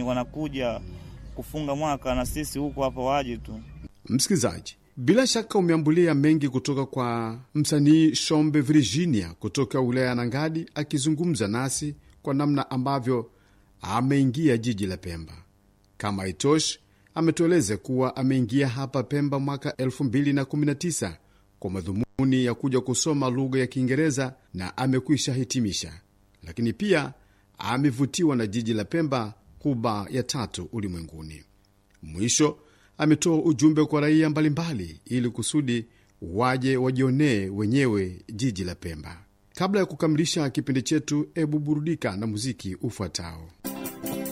wanakuja kufunga mwaka na sisi huko hapa waje tu. Msikilizaji, bila shaka umeambulia mengi kutoka kwa msanii Shombe Virginia kutoka wilaya ya Nangadi akizungumza nasi kwa namna ambavyo ameingia jiji la Pemba. Kama haitoshi, ametueleza kuwa ameingia hapa Pemba mwaka 2019 kwa madhumuni ya kuja kusoma lugha ya Kiingereza na amekwisha hitimisha, lakini pia amevutiwa na jiji la Pemba, kuba ya tatu ulimwenguni. Mwisho ametoa ujumbe kwa raia mbalimbali ili kusudi waje wajionee wenyewe jiji la Pemba. Kabla ya kukamilisha kipindi chetu, ebu burudika na muziki ufuatao.